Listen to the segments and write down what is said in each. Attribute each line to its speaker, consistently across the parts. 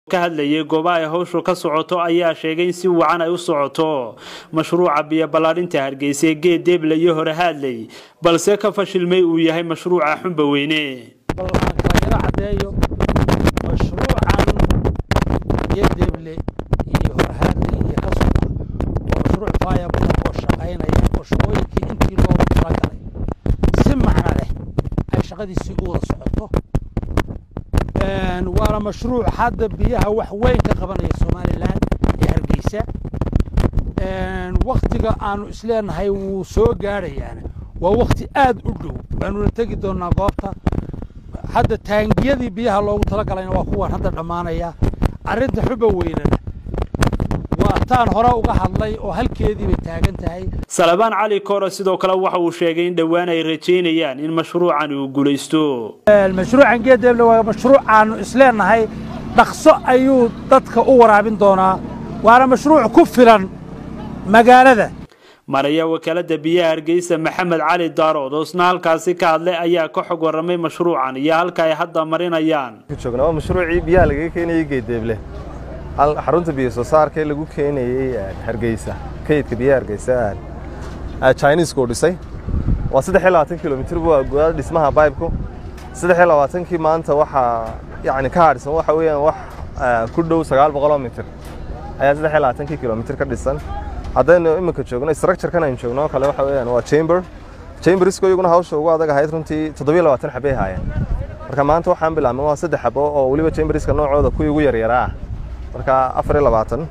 Speaker 1: ka hadlayay goobaha ay hawshu ka socoto ayaa sheegay in si wacan ay u socoto mashruuca biyo ballaadhinta hargeysa ee geed deeble iyo hore haadley balse ka fashilmay uu yahay mashruuca xumba weyne
Speaker 2: ballaan kala yaro caddeeyo mashruucan geedeeble iyo horhaadle iyo ka socda waa mashruuc faaya badan oo shaqaynaya oo shaqooyinkii intii loogu talagalay si macno leh ay shaqadiisii u wada socoto waana mashruuc hadda biyaha wax weyn ka qabanaya somalilan ee hargeysa waktiga aanu isleenahay wuu soo gaadhayaana waa wakti aad u dhow waanuna tegi doonaa goobta hadda taangiyadii biyaha loogu talagalayna waa kuwan hadda dhammaanaya arrinta xuba weynana waa taan hore uga hadlay oo halkeedii bay taagan tahay
Speaker 1: salabaan cali koore sidoo kale waxa uu sheegay in dhowaan ay rajaynayaan in mashruucan uu guulaysto
Speaker 2: mashruucan geedeeble waa mashruuc aanu isleenahay dhaqso ayuu dadka u waraabin doonaa waana mashruuc ku filan magaalada
Speaker 1: maraya wakaalada biyaha hargeysa maxamed cali daarood oo isna halkaasi ka hadlay ayaa ka xog warramay mashruucan iyo halka ay hadda marinayaan
Speaker 3: joogna waa mashruucii biyaha lagaga keenayey geedeeble xarunta biyo soo saarka ee lagu keenayey hargeysa kaydka biyaha hargeysa chinisku dhisay waa saddex iyo labaatan kilomitir waa gudaada dhismaha baybku saddex iyo labaatankii maanta waxaa yacni ka hadhsan waxa weeyaan wax ku dhow sagaal boqoloo mitir ayaa saddex iyo labaatankii kilomitir ka dhisan haddaynu iminka joogno structurekan aynu joogno kale waxa weeyaan waa chamber chambersko iyaguna hawsha ugu adag ahayd runtii toddobiyo labaatan xabay haayeen marka maanta waxaan bilaabnay waa saddex xabo oo weliba chamberska noocooda kuwii ugu yaryaraa ah marka afar iyo labaatan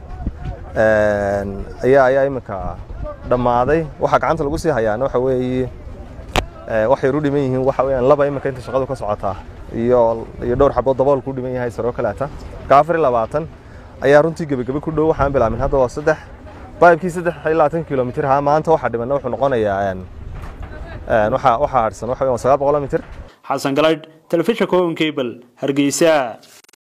Speaker 3: ayaa ayaa iminka dhammaaday waxaa gacanta lagu sii hayaana waxa weeye waxay u dhiman yihiin waxa weeyaan laba iminka inta shaqadu ka socotaa iyo iyo dhowr xabood dabool ku dhiman yahay saroo kaleeta marka afar iyo labaatan ayaa runtii gebagabe ku dhow waxaan bilaabin hadda waa saddex baybkii saddex iyo labaatan kilomitir ahaa maanta waxaa dhimanna wuxuu noqonayaa waxaa waxaa hadhsan waxa weeyaan sagaal boqol mitir
Speaker 1: xasan galaydh telefishinka home cable hargeysa